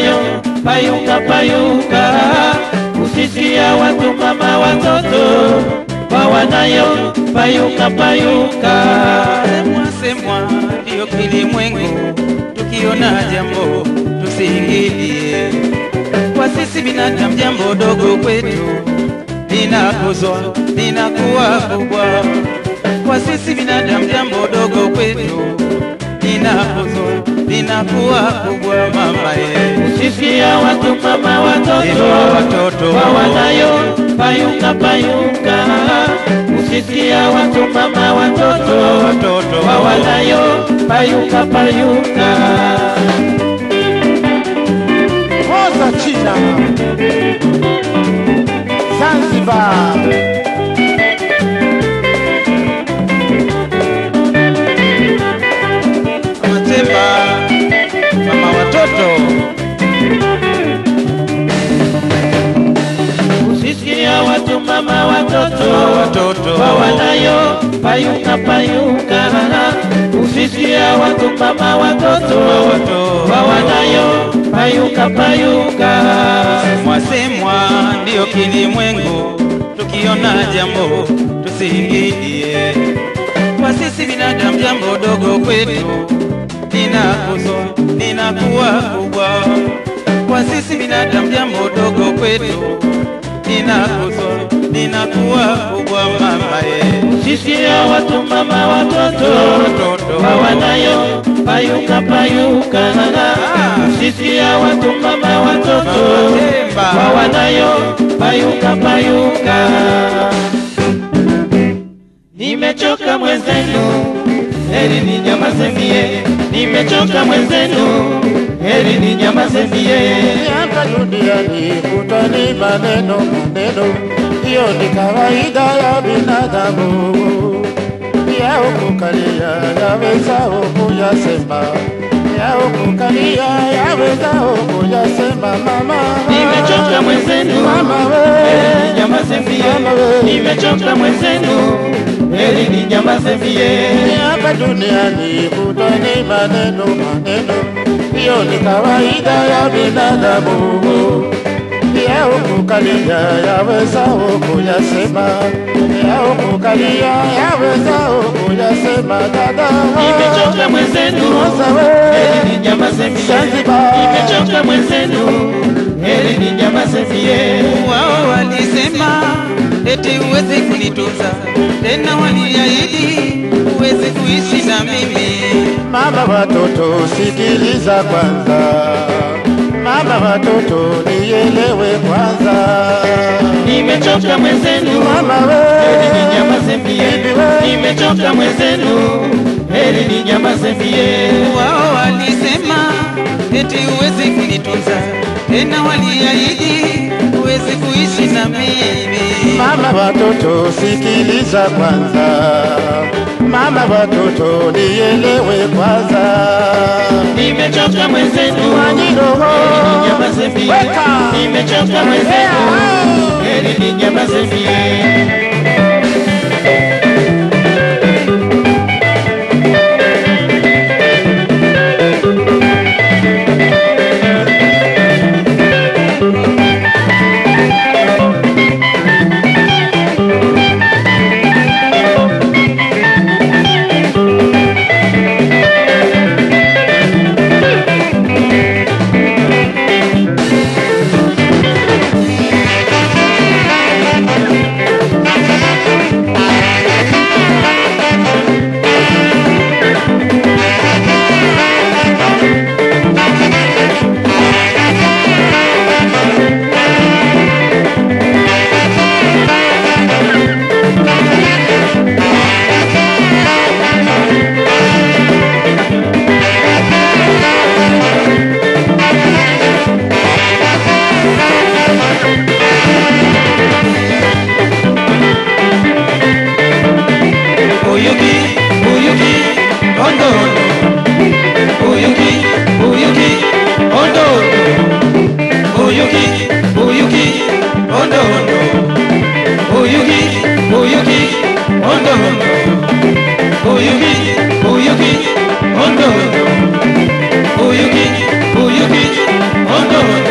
wanayo payuka payuka, usisia watu mama watoto wawanayo payuka payuka. Semwa semwa ndiyo kilimwengu, tukiona jambo tusiingilie. Kwa sisi binadamu jambo dogo kwetu linakuzwa linakuwa kubwa. Kwa sisi binadamu jambo dogo kwetu linakuzwa linakuwa kubwa. Mama ye Usisia watu mama watoto Inua watoto. wawanayo payuka payuka, usisia watu mama watoto watoto wawanayo payuka payuka. Moza China Zanzibar Matemba mama watoto Usisia watu mama watoto watoto wawanayo payuka payuka, usisia watu mama watoto watoto wawanayo payuka payuka. mwasemwa ndiyo kilimwengu, tukiona jambo tusiingilie. Kwa sisi binadamu jambo dogo kwetu linakuzwa linakuwa kubwa. Kwa sisi binadamu jambo dogo kwetu linakuzwa linakuwa kubwa. Mama ye Usisia watu mama watoto watoto wawanayo payuka payuka, usisia watu mama watoto Matemba. wawanayo payuka payuka. Nimechoka mwenzenu, heri ni nyamaze mie. Nimechoka mwenzenu, heri ni nyamaze mie. hapa duniani kutani maneno maneno, hiyo ni kawaida ya binadamu. Ya ukukalia yawezao kuyasema, ya ukukalia yawezao kuyasema. Mama Nimechoka mwenzenu, mama heri ni we, nyamaze Mama mie. we. Nimechoka mwenzenu, heri ni nyamaze mie. hapa duniani kutani maneno maneno, hiyo ni kawaida ya binadamu. Ya ukukalia yawezao kuyasema, ya ukukalia yawezao kuyasema. Dada Nimechoka mwenzenu, Moza heri we, ni nyamaze mie. Zanzibar. Nimechoka mwenzenu, heri ni nyamaze mie. wao walisema eti huwezi kunitunza tena, waliahidi huwezi kuishi na mimi. Mama watoto sikiliza kwanza, mama watoto nielewe kwanza. Nimechoka mwenzenu, Mama heri ni we, nyamaze mie. bibi we, Nimechoka mwenzenu, heri ni nyamaze mie. Wao walisema eti huwezi kunitunza tena, waliahidi huwezi kuishi na mimi. mama watoto sikiliza kwanza, mama watoto nielewe kwanza. Nimechoka mwenzenu, Wanyiroho, heri ni nyamaze mie. weka. Nimechoka mwenzenu, heri ni nyamaze mie. kondoo